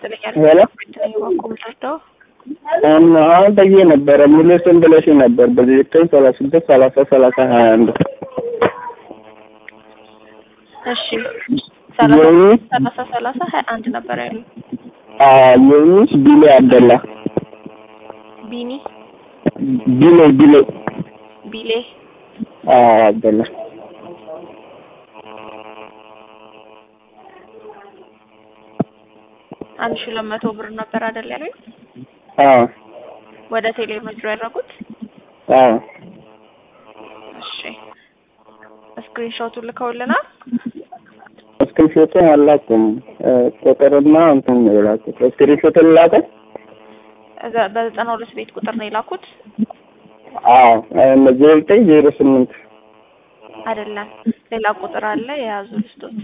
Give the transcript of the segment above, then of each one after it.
ይስጥልኛል። ሄሎ ምንድነው አሁን ጠዬ ነበረ ሙሉ ስም ብለሽ ነበር በዚህ ዘጠኝ ሰላሳ ስድስት ሰላሳ ሰላሳ ሀያ አንድ እሺ ሰላሳ የሚ ሰላሳ ሰላሳ ሀያ አንድ ነበር ያሉ የሚስ ቢሌ አብደላ ቢኒ ቢሌ ቢሌ ቢሌ አብደላ አንድ ሺህ ሁለት መቶ ብር ነበር አይደል ያሉኝ? አዎ ወደ ቴሌ ምድር ያደረጉት? አዎ እሺ ስክሪንሾቱን ልከውልናል። ስክሪንሾቱን አላውቅም ቁጥርና እንትን ነው የላኩት ስክሪንሾቱን ላከ እዛ በዘጠና ሁለት ቤት ቁጥር ነው የላኩት አዎ ዜሮ ዘጠኝ ዜሮ ስምንት አይደለም፣ ሌላ ቁጥር አለ የያዙ ልስቶት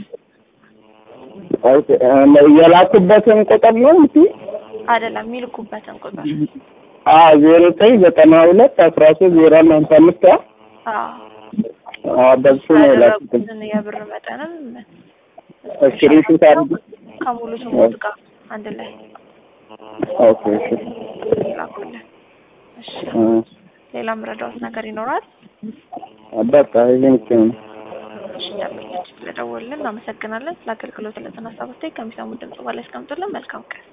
የላኩበትን ቁጥር ነው እንጂ አይደለም፣ የሚልኩበትን ቁጥር አዎ ዜሮ ዘጠኝ ዘጠና ሁለት አስራ ሶስት ዜሮ አንድ ሀምሳ አምስት አዎ አዎ በሱ ነው የላኩት ያደረጉትን የብር መጠንም ስክሪንሾት አድርግ ከሙሉ ስሞት ጋር አንድ ላይ ኦኬ እሺ ላኩልን። እሺ እ ሌላ ምረዳውት ነገር ይኖራል? በቃ ይሄን ብቻ ነው እሺ ደንበኛችን ስለደወልን እናመሰግናለን። ስለ አገልግሎት ለተነሳ በስታይ ከሚሰሙ ድምጽ በላይ አስቀምጡልን። መልካም ቀን